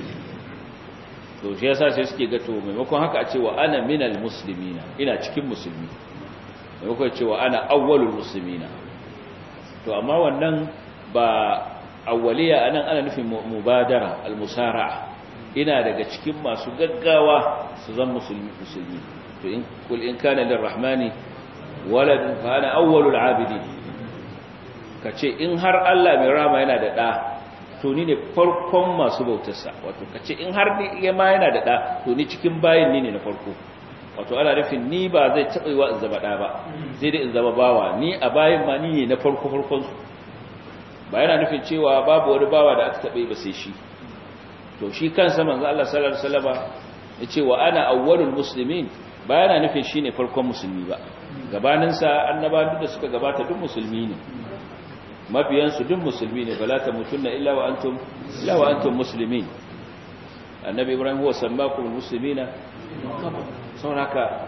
to shi yasa sai suke ga to maimakon haka a ce wa ana minal muslimina ina cikin musulmi maimakon ce wa ana awwalul muslimina to amma wannan ba awwaliya anan ana nufin mubadara almusara'a ina daga cikin masu gaggawa su zan musulmi musulmi to in kul in kana lirrahmani walad fa ana awwalul abidin kace in har Allah mai rama yana da da to ni ne farkon masu bautarsa wato kace in har ni ma yana da da to ni cikin bayin ni ne na farko wato ana nufin ni ba zai taɓa yiwa in zama ɗa ba sai dai in zama bawa ni a bayan ma ni ne na farko farkon su ba yana nufin cewa babu wani bawa da aka taɓa yi ba sai shi to shi kansa manzo Allah sallallahu alaihi wasallam ya ce wa ana awwalul muslimin ba yana nufin shine farkon musulmi ba gabanin sa annabawan da suka gabata duk musulmi ne mabiyan su duk musulmi ne bala ta mutunna illa wa antum illa wa antum muslimin annabi ibrahim huwa sammakum muslimina sauraka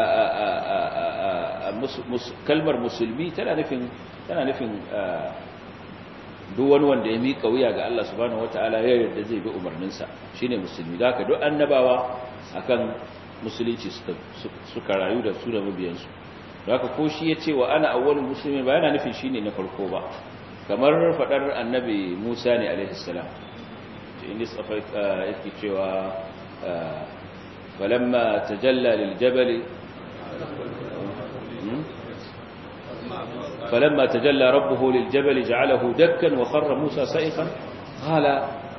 kalmar musulmi tana nufin tana nufin duk wani wanda ya miƙa wuya ga Allah subhanahu wataala ya yarda zai bi umarninsa shine musulmi da haka duk annabawa akan musulunci suka rayu da su da mabiyansu haka ko shi ya ce wa ana awwalul muslimin ba yana nufin shine na farko ba kamar fadar annabi Musa ne alaihi salam inda safa yake cewa falamma tajalla lil jabal فلما تجلى ربه للجبل جعله دكا وخر موسى سائقا قال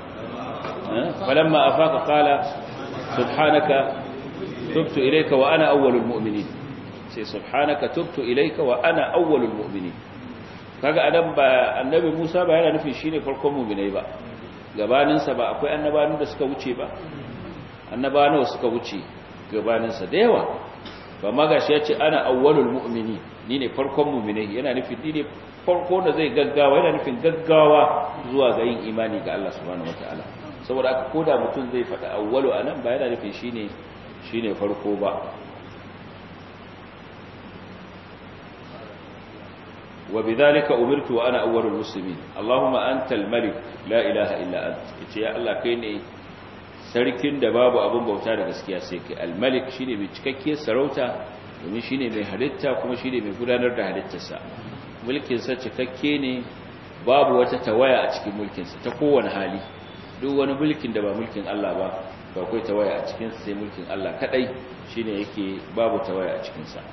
فلما أفاق قال سبحانك تبت إليك وأنا أول المؤمنين سبحانك تبت إليك وأنا أول المؤمنين kaga anan ba annabi Musa ba yana nufin shine farkon mu'minai ba gabanin sa ba akwai annabawan da suka wuce ba annabawan suka wuce gabanin sa da yawa ba magashi yace ana awwalul mu'minin ni ne farkon mu'minai yana nufin ni ne farko da zai gaggawa yana nufin gaggawa zuwa ga yin imani ga Allah subhanahu wataala saboda aka koda mutum zai faɗa awwalu anan ba yana nufin shine shine farko ba وبذلك أمرت وأنا أول المسلمين اللهم أنت الملك لا إله إلا أنت يا الله كيني sarkin da babu abin bauta da gaskiya sai kai al-malik shine mai cikakkiyar sarauta domin shine mai halitta kuma shine mai gudanar da halittarsa mulkin sa cikakke ne babu wata tawaya a cikin mulkin sa ta kowane hali duk wani mulkin da ba mulkin Allah ba ba akwai tawaya a cikin sa sai mulkin Allah kadai shine yake babu tawaya a cikin sa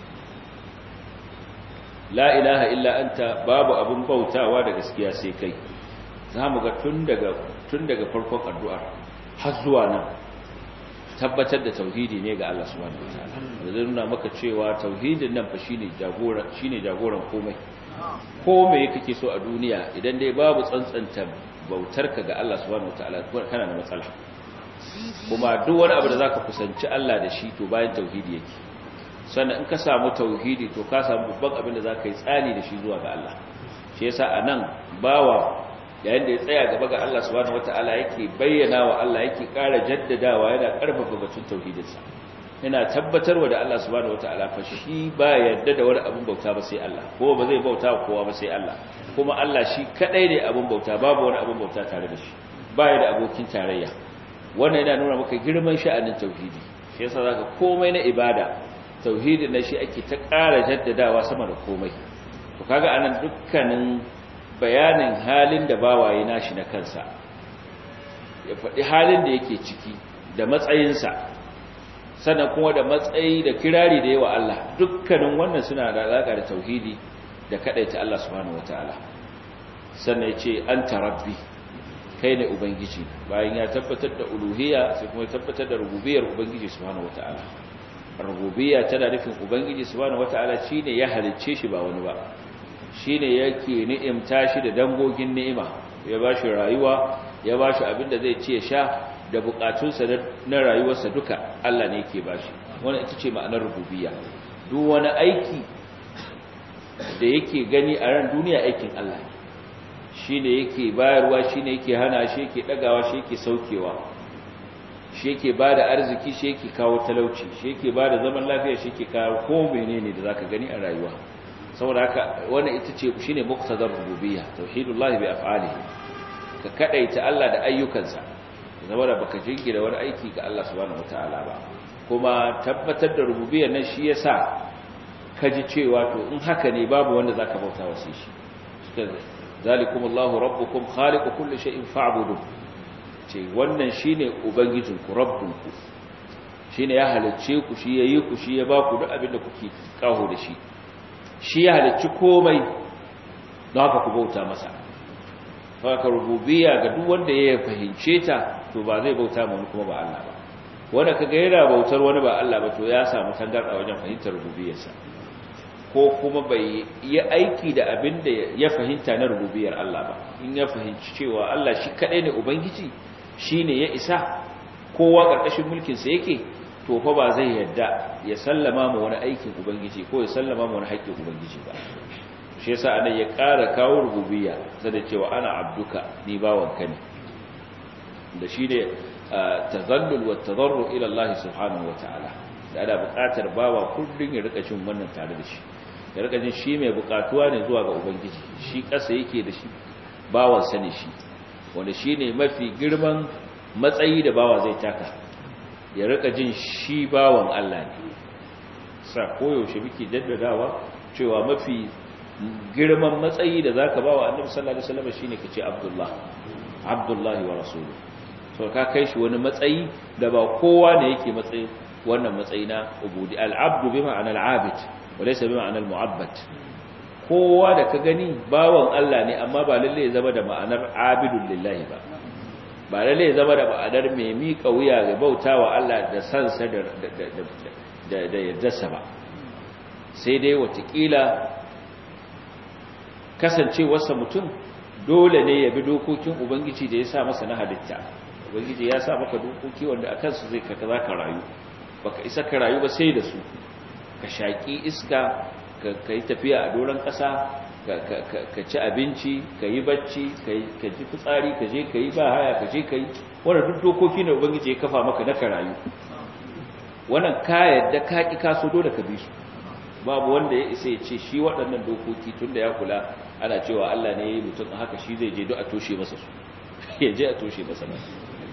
la ilaha illa anta babu abun bautawa da gaskiya sai kai zamu ga tun daga tun daga farkon addu'a har zuwa nan tabbatar da tauhidi ne ga Allah subhanahu wataala zai nuna maka cewa tauhidin nan fa shine jagora shine jagoran komai komai kake so a duniya idan dai babu tsantsanta bautarka ga Allah subhanahu wataala kana da matsala kuma duk wani abu da zaka kusanci Allah da shi to bayan tauhidi yake sannan in ka samu tauhidi to ka samu babban abin da za ka yi tsani da shi zuwa ga Allah shi yasa a nan bawa yayin da ya tsaya gaba ga Allah subhanahu wataala yake bayyana wa Allah yake ƙara jaddadawa yana ƙarfafa batun tauhidinsa yana tabbatarwa da Allah subhanahu wataala fa shi ba yadda da wani abin bauta ba sai Allah ko ba zai bauta wa kowa ba sai Allah kuma Allah shi kadai ne abin bauta babu wani abin bauta tare da shi ba ya da abokin tarayya wannan yana nuna maka girman sha'anin tauhidi shi yasa zaka komai na ibada tauhidin na shi ake ta ƙara jaddadawa sama da komai to kaga anan dukkanin bayanin halin da bawaye nashi na kansa ya faɗi halin da yake ciki da matsayinsa sannan kuma da matsayi da kirari da yawa Allah dukkanin wannan suna da alaƙa da tauhidi da kaɗaita Allah subhanahu wataala sannan ya ce anta rabbi kai ne ubangiji bayan ya tabbatar da uluhiyya sai kuma ya tabbatar da rububiyar ubangiji subhanahu wataala rububiyya tana nufin ubangiji subhanahu wataala shine ya halicce shi ba wani ba shine yake ni'imta shi da dangogin ni'ima ya bashi rayuwa ya bashi abin da zai ci ya sha da bukatunsa na rayuwarsa duka Allah ne yake bashi wannan ita ce ma'anar rububiyya duk wani aiki da yake gani a ran duniya aikin Allah ne shine yake bayarwa shine yake hana shi yake dagawa shi yake saukewa shi yake ba da arziki shi yake kawo talauci shi yake ba da zaman lafiya shi yake kawo ko menene da zaka gani a rayuwa saboda haka wannan ita ce shine muqtadar rububiyya tauhidullahi bi af'alihi ka kadaita Allah da ayyukansa zama da baka jingira wani aiki ga Allah subhanahu wataala ba kuma tabbatar da rububiyyar nan shi yasa kaji cewa to in haka ne babu wanda zaka bauta wa sai shi zalikumullahu rabbukum khaliqu kulli shay'in fa'budu ce wannan shine ubangijinku rabbunku shine ya halicce ku shi yayi ku shi ya ba ku duk abin da kuke kaho da shi shi ya halicci komai don haka ku bauta masa haka rububiyya ga duk wanda ya fahimce ta to ba zai bauta ma wani kuma ba Allah ba wanda kaga yana bautar wani ba Allah ba to ya samu tangarda wajen fahimtar rububiyarsa ko kuma bai yi aiki da abin da ya fahimta na rububiyar Allah ba in ya fahimci cewa Allah shi kadai ne ubangiji shine ya isa kowa karkashin mulkin sa yake to fa ba zai yadda ya sallama ma wani aikin ubangiji ko ya sallama ma wani haƙƙin ubangiji ba shi yasa anan ya ƙara kawo rububiyya sai da cewa ana abduka ni bawanka ne da shine tazallul wa tadarru ila Allah subhanahu wataala da ana buƙatar bawa kullun ya rika cin wannan tare da shi ya rika jin shi mai buƙatuwa ne zuwa ga ubangiji shi ƙasa yake da shi bawan sa ne shi wanda shine mafi girman matsayi da bawa zai taka ya rika jin shi bawan Allah ne sa koyaushe muke jaddadawa cewa mafi girman matsayi da zaka bawa annabi sallallahu alaihi wasallam shine kace abdullah abdullahi wa rasuluhu so ka kai shi wani matsayi da ba kowa ne yake matsayi wannan matsayi na ubudi al-abdu bi ma'ana al-abid wa laysa bi ma'ana al-mu'abbad kowa da ka gani bawan Allah ne amma ba lalle ya zama da ma'anar abidul lillahi ba ba lalle ya zama da ma'anar mai miƙa wuya ga bautawa Allah da sansa da da da yaddarsa ba sai dai watakila kasancewarsa mutum dole ne ya bi dokokin ubangiji da ya sa masa na halitta ubangiji ya sa maka dokoki wanda a kansu zai kaka za ka rayu baka isa ka rayu ba sai da su ka shaƙi iska ka yi tafiya a doron ƙasa ka ci abinci ka yi bacci ka ji fitsari ka je ka yi ba haya ka je ka yi wanda duk dokoki ne ubangiji ya kafa maka na ka rayu wannan ka yadda ka ƙi kaso dole ka bi su babu wanda ya isa ya ce shi waɗannan dokoki tun da ya kula ana cewa Allah ne ya yi mutum haka shi zai je duk a toshe masa su ya je a toshe masa nan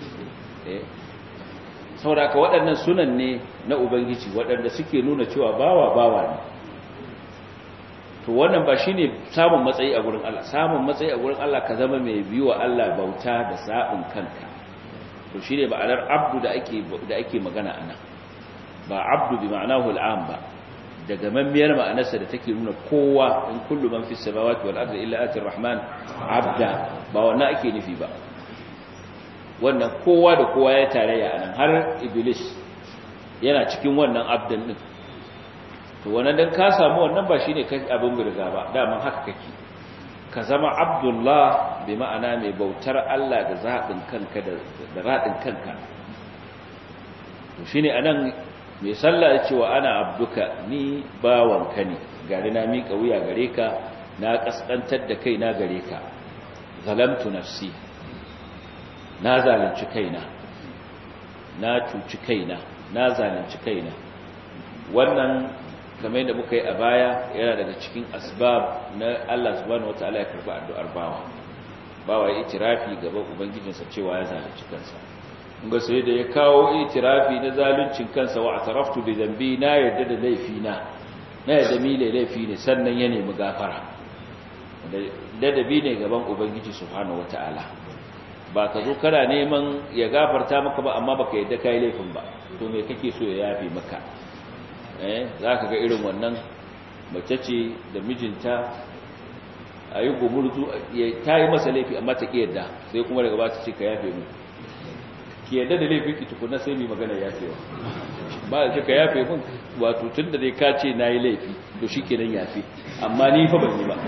sauraka waɗannan sunan ne na ubangiji waɗanda suke nuna cewa bawa bawa ne to wannan ba shine samun matsayi a gurin Allah samun matsayi a gurin Allah ka zama mai biyo wa Allah bauta da sabon kanka to shine ba'anar abdu da ake da ake magana anan ba abdu bi ma'anahu al'am ba daga mammiyar ma'anarsa da take nuna kowa in kullu man fi samawati wal ardi illa ati rahman abda ba wannan ake nufi ba wannan kowa da kowa ya tarayya anan har iblis yana cikin wannan abdan din to wannan dan ka samu wannan ba shine kai abin burga ba daman haka kake ka zama abdullah bi ma'ana mai bautar Allah da zaɓin kanka da raɗin kanka to shine anan mai sallah cewa ana abduka ni bawanka ne gari na miƙa wuya gare ka na ƙasƙantar da kai na gare ka zalamtu nafsi na zalunci kaina na cuci kaina na zalunci kaina wannan kamar da muka yi a baya yana daga cikin asbab na Allah subhanahu wataala ya karɓi addu'ar bawa bawa ya itirafi gaban ubangijinsa cewa ya zalunci kansa ga sai da ya kawo itirafi na zaluncin kansa wa ataraftu bi zambi na yadda da laifi na na yadda mi laifi ne sannan ya nemi gafara ladabi ne gaban ubangiji subhanahu wataala ba ka zo kana neman ya gafarta maka ba amma baka yadda kai laifin ba to me kake so ya yafe maka eh zaka ga irin wannan mace ce da mijinta ayi gumurzu ta yi masa laifi amma ta ki yadda sai kuma daga ba ta ce ka yafe mu ki yadda da laifin ki tukuna sai mai magana yafewa ba da ka yafe mun wato tun da dai ka ce na yi laifi to shi kenan yafe amma ni fa ban yi ba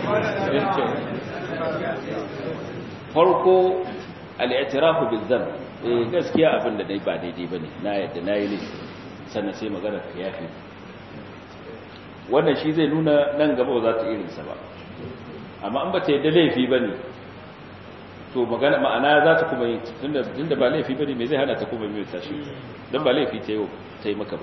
farko al'itirafu bil zan eh gaskiya abin da dai ba daidai bane na yadda na yi laifi sannan sai magana ka yafe wannan shi zai nuna nan gaba ba za ta irinsa ba amma an ba ta yadda laifi bane to magana ma'ana za ta kuma yi tunda tunda ba laifi bane me zai hana ta kuma mai tashi dan ba laifi ta yi ta yi maka ba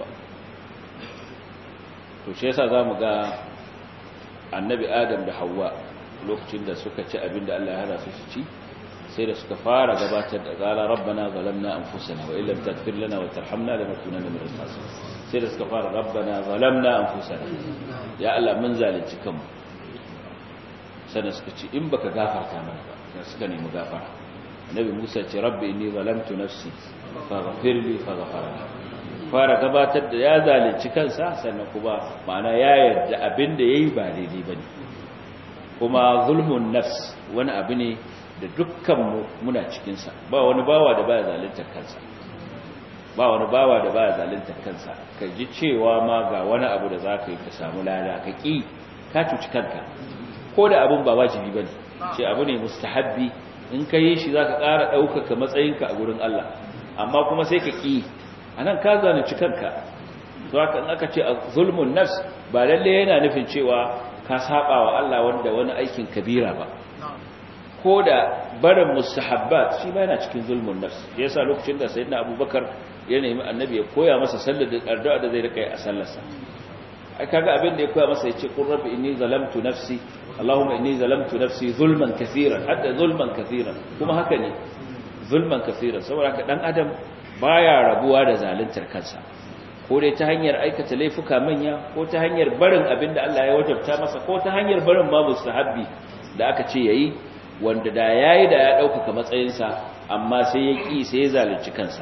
to shi yasa zamu ga annabi adam da Hauwa lokacin da suka ci abin da Allah ya hana su su ci sai da suka fara gabatar da qala rabbana zalamna anfusana wa illam taghfir lana wa tarhamna lanakunanna minal khasirin sai da suka fara rabbana zalamna anfusana ya Allah mun zalunci kanmu sannan suka ce in baka gafarta mana ba da suka nemi gafara annabi Musa ce rabbi inni zalamtu nafsi faghfir li faghfara fara gabatar da ya zalunci kansa sannan kuma ma'ana ya yarda abin da yayi ba daidai bane kuma zulmun nafs wani abu ne da dukkan mu muna cikin sa ba wani bawa da baya zaluntar kansa ba wani bawa da baya zaluntar kansa ka ji cewa ma ga wani abu da zaka yi ka samu lada ka ki ka cuci kanka ko da abin ba wajibi bane ce abu ne mustahabbi in ka yi shi zaka ƙara ɗaukaka matsayinka a gurin Allah amma kuma sai ka ƙi anan ka zalunci kanka to haka in aka ce zulmun nafs ba lalle yana nufin cewa ka saba wa Allah wanda wani aikin kabira ba ko da barin mustahabbat shi ba yana cikin zulmun nafs yasa lokacin da sayyidina Abubakar ya nemi annabi ya koya masa sallar da addu'a da zai rika yi a sallarsa ai kaga abin da ya koya masa yace qur rabbi inni zalamtu nafsi allahumma inni zalamtu nafsi zulman kaseeran hatta zulman kaseeran kuma haka ne zulman kaseeran saboda haka dan adam baya rabuwa da zaluntar kansa ko dai ta hanyar aikata laifuka manya ko ta hanyar barin abin da Allah ya wajabta masa ko ta hanyar barin ma mustahabbi da aka ce yayi wanda da yayi da ya dauka matsayinsa amma sai ya ƙi sai ya zalunci kansa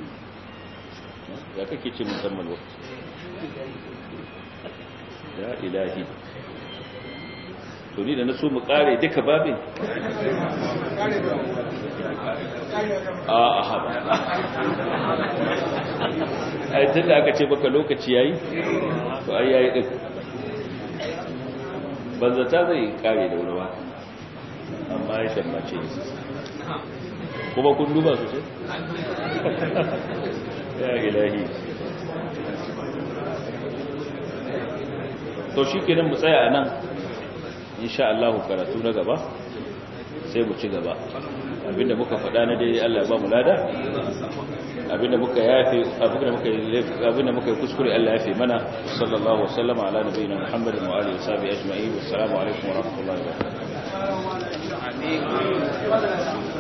ya kake ce musamman lokaci ya ilahi to ni da na so mu kare duka babin a a haɓa ai tun da aka ce baka lokaci yayi to ai yayi ɗin banzata zai kare da wurawa amma ya shammace kuma kun duba su ce ya ilahi to shi kenan mu tsaya a nan insha Allah karatu na gaba sai mu ci gaba abinda muka faɗa na dai Allah ba mu lada abinda muka yafe abinda muka abinda muka yi kuskure Allah yafe mana sallallahu alaihi wasallam ala nabiyina Muhammadin wa alihi washabihi ajma'in wassalamu alaikum wa rahmatullahi wa barakatuh